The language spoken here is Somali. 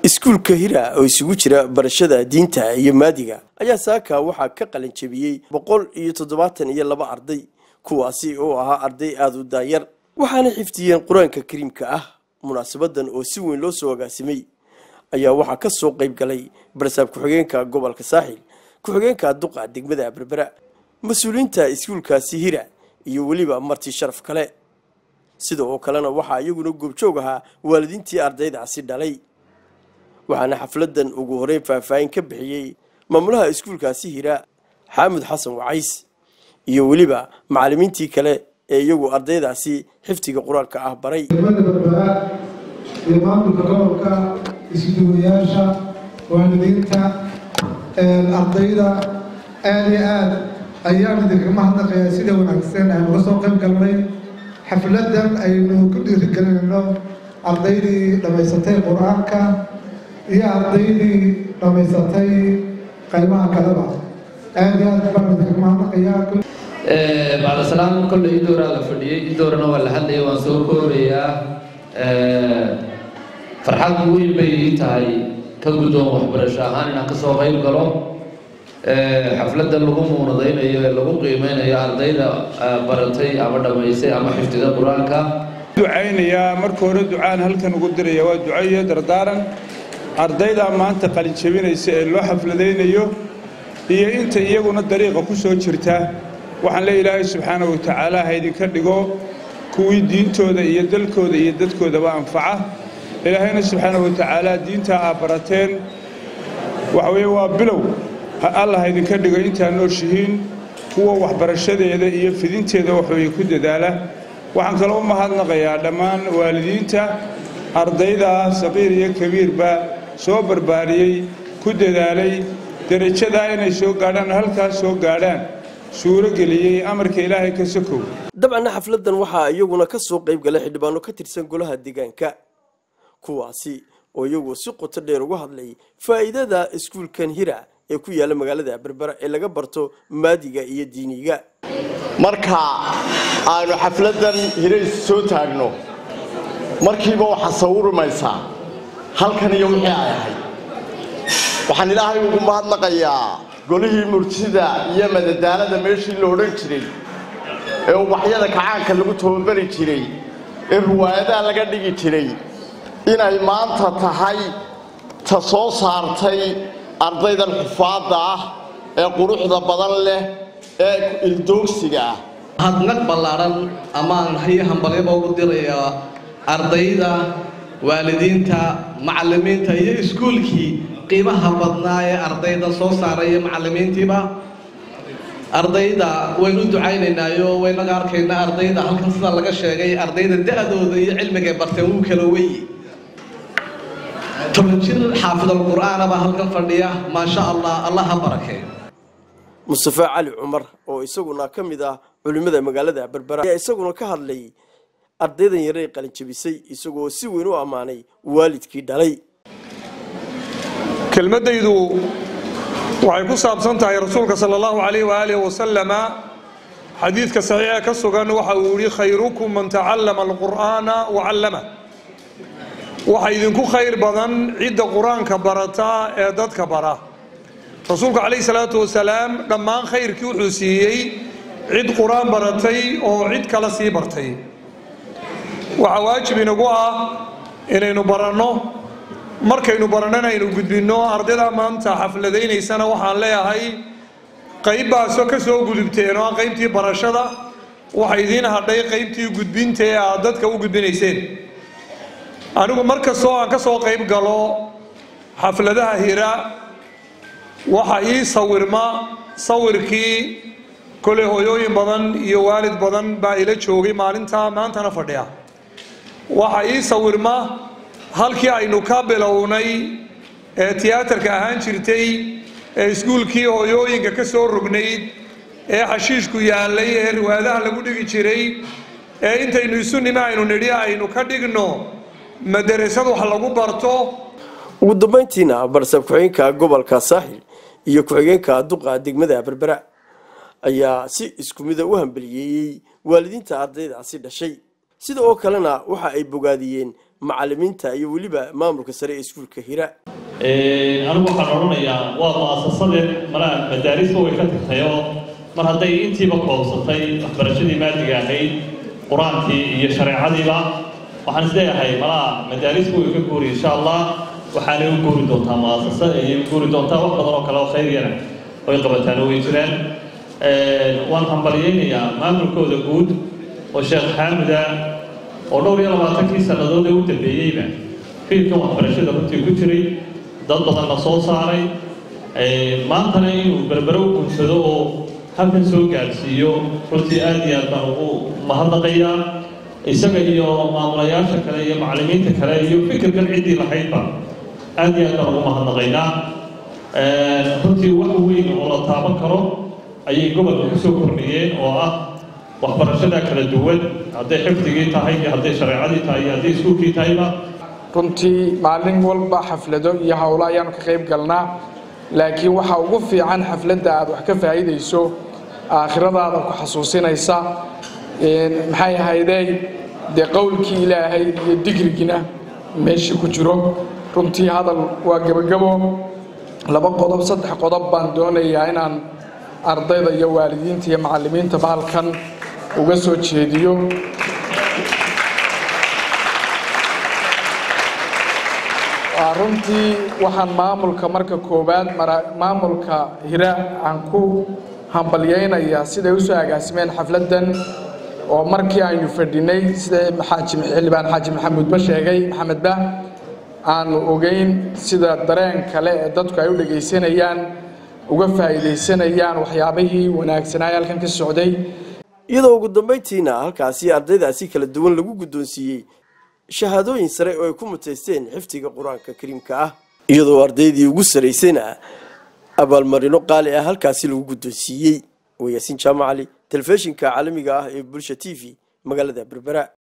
iskuulka hira oo isugu jira barashada diinta iyo maadiga ayaa saaka waxaa ka qalin jebiyey boqol iyo toddobaatan iyo laba arday kuwaasi oo ahaa arday aada u daayar waxaana xifdiyeen qur-aanka kariimka ah munaasabadan oo si weyn loo soo agaasimay ayaa waxaa ka soo qayb galay barsaab ku-xigeenka gobolka saaxil ku-xigeenka duqa degmada berbera mas-uuliyiinta iskuulkaasi hira iyo weliba marti sharaf kale sida oo kalena waxaa iyaguna goobjoog ahaa waalidiintii ardaydaasi dhalay waxaana xafladan ugu horeyn faahfaahin ka bixiyey maamulaha iskuulkaasi hira xaamud xasan wacays iyo weliba macallimiintii kale ee iyagu ardaydaasi xifdiga qur-aanka ah baray degmada berbera iyo maamulka gobolka isduwayaasha waalidiinta ardayda aada iyo aada ayaan idinkaga mahadnaqayaa sida wanaagsan aynu uga soo qayb galnay xafladan aynu ku dhiirigelinayno ardaydii dhammaysatay qur-aanka iyo ardaydii dhammaysatay qaybaha kaleba aada iyo aad baan idinkaga mahadnaqayaa bacda salaam kolle idooraa la fadhiyey idoorana waa la hadlaya waan soo koorayaa farxad weyn bay ii tahay ka guddoon waxbarasho ahaan inaan ka soo qayb galo xafladda lagu muunadaynayo ee lagu qiimeynayo ardayda baratay ama dhammaysay ama xifdida qur-aanka ducaynayaa marka hore ducaan halkan ugu diraya waa duco iyo dardaaran ardayda maanta qalin jebinaysa ee loo xafladaynayo iyo inta iyaguna dariiqa ku soo jirta waxaan le ilaahay subxaana wa tacaala ha idinka dhigo kuwii diintooda iyo dalkooda iyo dadkoodaba anfaca ilaahayna subxaana wa tacaala diintaa aa barateen waxa weeye waa bilow alla ha idinka dhigo intaa nooshihiin kuwa waxbarashadeeda iyo fidinteeda waxweye ku dadaala waxaan kaloo u mahadnaqayaa dhammaan waalidiinta ardayda saqiir iyo kabiirba soo barbaariyey ku dadaalay derajadaa inay soo gaadhaan oo halkaas soo gaadhaan suurogeliyey amarka ilaahay ka sokow dabcanna xafladan waxaa iyaguna ka soo qayb galay xildhibaano ka tirsan golaha deegaanka kuwaasi oo iyagu si qoto dheer uga hadlay faa'iidada iskuulkan hira ee ku yaalla magaalada berbera ee laga barto maadiga iyo diiniga marka aanu xafladan hirays soo taagno markiiba waxaa sawirmaysaa halkan iyo wixii ay ahayd waxaan ilaahay ugu mahadnaqayaa golihii murtida iyo madadaalada meeshii la odhan jiray ee ubaxyada kacaanka lagu tababari jiray ee ruwaayadaha laga dhigi jiray inay maanta tahay ta soo saartay ardaydan xufaadda ah ee quruxda badan leh ee ildoogsiga ah hadnaq ballaadhan amaan hayo hambalyaba ugu dirayaa ardayda waalidiinta macallimiinta iyo iskuulkii qiimaha badnaa ee ardayda soo saaray iyo macallimiintiiba ardayda waynu u ducaynaynaayo waynaga arkaynaa ardayda halkan sida laga sheegay ardayda da-dooda iyo cilmigay barteen wuu kala weyi toban jir xaafidalqur'aanaba halkan fadhiya maasha allah allah ha barakeeyo mustafa cali cumar oo isaguna ka mid ah culimmada magaalada berbera ayaa isaguna ka hadlay ardaydan yaray qalinjabisay isagoo si weyn u ammaanay waalidkii dhalay kelmaddaydu waxay ku saabsan tahay rasuulka sala allahu calayh waaalih wasalama xadiidka saxiixa ka sugan waxa uu yihi khayrukum man tacallama alqur'aana wa callama waxa idinku khayr badan cidda qur-aanka barata ee dadka bara rasuulku calayhi salaatu wasalaam dhammaan khayrkii wuxuu siiyey cid qur-aan baratay oo cid kale sii bartay waxaa waajib inagu ah inaynu baranno markaynu barannana aynu gudbinno ardayda maanta xafladaynaysana waxaan leeyahay qaybbaaso ka soo gudubteen oo ah qaybtii barashada waxa idiin hadhay qaybtii gudbinta ee aad dadka u gudbinayseen anigu mar kastoo aan ka soo qayb galo xafladaha hira waxa ii sawirma sawirkii koley hooyooyin badan iyo waalid badan baa ila joogay maalinta maantana fadhiya waxa ii sawirma halkii aynu ka bilownay ee tiyaatarka ahaan jirtay ee iskuulkii hooyooyinka ka soo rognayd ee xashiishku yaallay ee riwaadaha lagu dhigi jiray ee intaynu isu nima aynu nidhi aynu ka dhigno madarasad wax lagu barto ugu dambayntiina barsaab ku-xigeenka gobolka saaxil iyo ku-xigeenka duqa degmada berbera ayaa si isku mida u hambaliyeeyey waalidiinta ardaydaasi dhashay sida oo kalena waxa ay bogaadiyeen macalimiinta iyo weliba maamulka sare ee iskuulka hira anigu waxaan odhanayaa waa mu-asasadeen malaa madaarisba way ka tagtay oo mar hadday intiiba koobsatay waxbarashadii maadiga ahayd qur-aankii iyo shareecadiiba waxaan isleeyahay malaa madaarisku way ka guuri insha allah waxaanay u guuri doontaa mu-asasa ayay u guuri doontaa wax badan oo kale oo khayriyana way qabataan oo way jiraan waan hambalyaynayaa maamulkooda guud oo sheekh xaamuda oo dhowr iyo labaatankii sannadood ee u dambeeyeyba fiilkan waxbarashada runtii ku jiray dad badanna soo saaray maantana inuu berbere u guursado oo halkan soo gaadhsiiyo runtii aad iyo aad baan ugu mahadnaqayaa isaga iyo maamulayaasha kale iyo macallimiinta kale iyo fikirkan ciddii lahaydba aad iyo aad baan ugu mahadnaqaynaa runtii wax weyn oo la taaban karo ayay gobolka ku soo kordhiyeen oo ah waxbarashada kala duwan hadday xifdigii tahay iyo hadday shareecadii tahay iyo hadday iskuulkii tahayba runtii maalin walba xaflado iyo howlo ayaanu ka qayb galnaa laakiin waxaa ugu fiican xafladda aad wax ka faa'iidayso aakhiradaada ku xasuusinaysa maxay ahaydey dee qowlkii ilaahay iyo digrigina meeshii ku jiro runtii hadal waa gebagabo laba qodob saddex qodob baan doonayaa inaan ardayda iyo waalidiinta iyo macallimiintaba halkan uga soo jeediyo runtii waxaan maamulka marka koowaad maamulka hira aan ku hambalyaynayaa siday usoo agaasimeen xafladdan oo markii aynu fadhinay sida xildhibaan xaaji maxamuudba sheegay maxamedba aanu ogeyn sida dareen kale ee dadku ay u dhegaysanayaan uga faa'iidaysanayaan waxyaabihii wanaagsanaaye halkan ka socday iyadoo ugu dambayntiina halkaasi ardaydaasi kala duwan lagu guddoonsiiyey shahaadooyin sare oo ay ku mutaysteen xifdiga qur-aanka kariimka ah iyadoo ardaydii ugu saraysayna abaalmarino qaali ah halkaasi lagu guddoonsiiyey wayaasiin jaamacali telefishinka caalamiga ah ee bulsha t v magaalada berbera